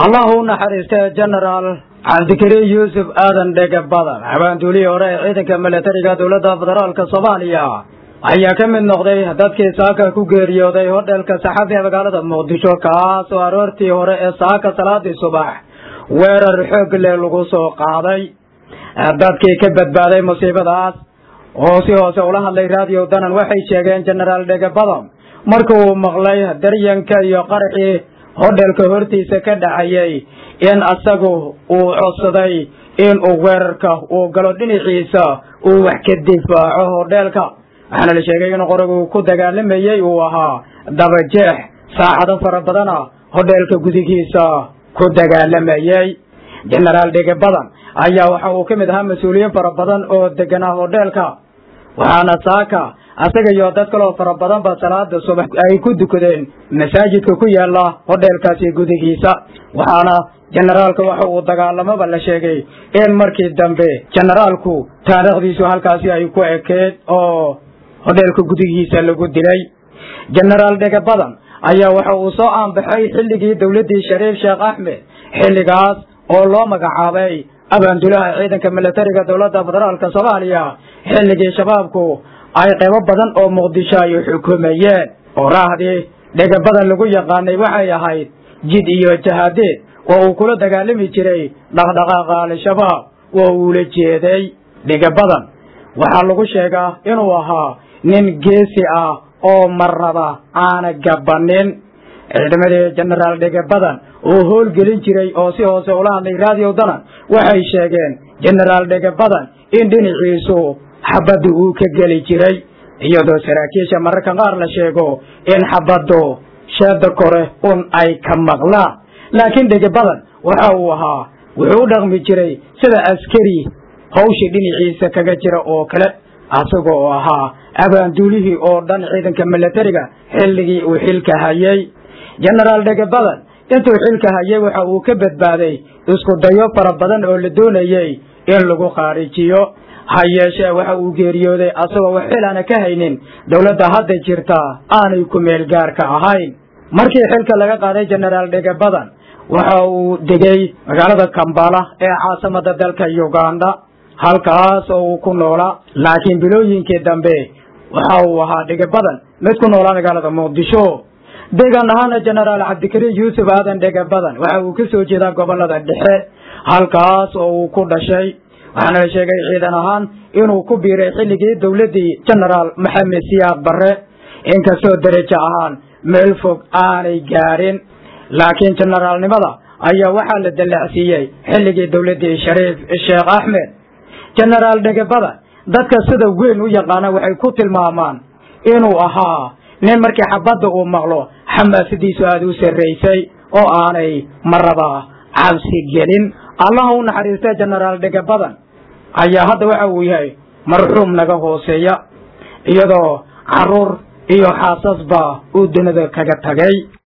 allah u naxariistay genaraal cabdikariin yuusuf aadan dhege badan habaanduulihii hore ee ciidanka milatariga dowladda federaalka soomaaliya ayaa ka mid noqday dadkii saaka ku geeriyooday hodheelka saxafi ee magaalada muqdisho kaas oo aroortii hore ee saaka salaadii subax weerar xoog leh lagu soo qaaday dadkii ka badbaaday musiibadaas oo si hoose ula hadlay raadiyo danan waxay sheegeen genaraal dhege badan marka uu maqlay daryanka iyo qaraxii hodheelka hortiisa ka dhacayay in asagu uu codsaday in uu weerarka uu galo dhinaciisa uu wax ka difaaco hodheelka waxaana la sheegay in qorigu ku dagaalamayey uu ahaa dabajeex saacado fara badana hodheelka gudigiisa ku dagaalamayey genaraal dhege badan ayaa waxa uu ka mid ahaa mas-uuliyiin fara badan oo deganaa hodheelka waxaana saaka asaga iyo dad kaloo fara badan ba salaada subax ay ku dukadeen masaajidka ku yaala hodheelkaasi gudigiisa waxaana generaalka waxa uu dagaalamaba la sheegay in markii dambe generaalku taariikhdiisu halkaasi ay ku ekeed oo hodheelka gudigiisa lagu dilay genaraal dhege badan ayaa waxa uu soo aanbaxay xilligii dowladdii shariif sheekh axmed xilligaas oo loo magacaabay abaandulaha ciidanka milatariga dowladda federaalka soomaaliya xilligii shabaabku ay qaybo badan oo muqdisho ay xukumayeen oo raahdii dhege badan lagu yaqaanay waxay ahayd jid iyo jahaadeed oo uu kula dagaalami jiray dhaqdhaqaaqa al-shabaab oo uula jeeday dhege badan waxaa lagu sheegaa inuu ahaa nin geesi ah oo marnaba aana gabanin ciidamadii genaraal dhege badan oo howlgelin jiray oo si hoose ula hadlay raadiyo danan waxay sheegeen genaraal dhege badan in dhinaciisu xabadda uu ka geli jiray iyadoo saraakiisha mararka qaar la sheego in xabaddu sheeda kore un ay ka maqlaan laakiin dhege badan waxa uu ahaa wuxuu u dhaqmi jiray sida askari hawshii dhinaciisa kaga jira oo kale asaga oo ahaa abaanduulihii oo dhan ciidanka milatariga xilligii uu xilka hayay genaraal dhege badan intuu xilka hayay waxa uu ka badbaaday isku dayo fara badan oo la doonayey in lagu khaarijiyo ha yeeshee waxa uu geeriyooday asagoo wax xilaana ka haynin dowladda hadda jirta aanay ku meel gaarka ahayn markii xilka laga qaaday genaraal dhege badan waxa uu degay magaalada kambala ee caasimada dalka uganda halkaas oo uu ku noolaa laakiin bilooyinkii dambe waxa uu ahaa dhege badan mid ku noolaa magaalada muqdisho deegaan ahaana genaraal cabdikariin yuusuf aadan dhege badan waxa uu ka soo jeedaa gobolada dhexe halkaas oo uu ku dhashay waxaana la sheegay ciidan ahaan inuu ku biiray xilligii dowladdii genaraal maxamed siyaaq barre inkastoo derajo ahaan meel fog aanay gaarin laakiin generaalnimada ayaa waxaa la dallacsiiyey xilligii dowladdii shariif sheekh axmed genaraal dhege badan dadka sida weyn u yaqaana waxay ku tilmaamaan inuu ahaa nin markii xabadda uu maqlo xamaasadiisu aada u sarraysay oo aanay maraba cabsi gelin allaha u naxariista genaraal dhege badan ayaa hadda waxa uu yahay marxuum naga hooseeya iyadoo carruur iyo xaasasba uu dunida kaga tagay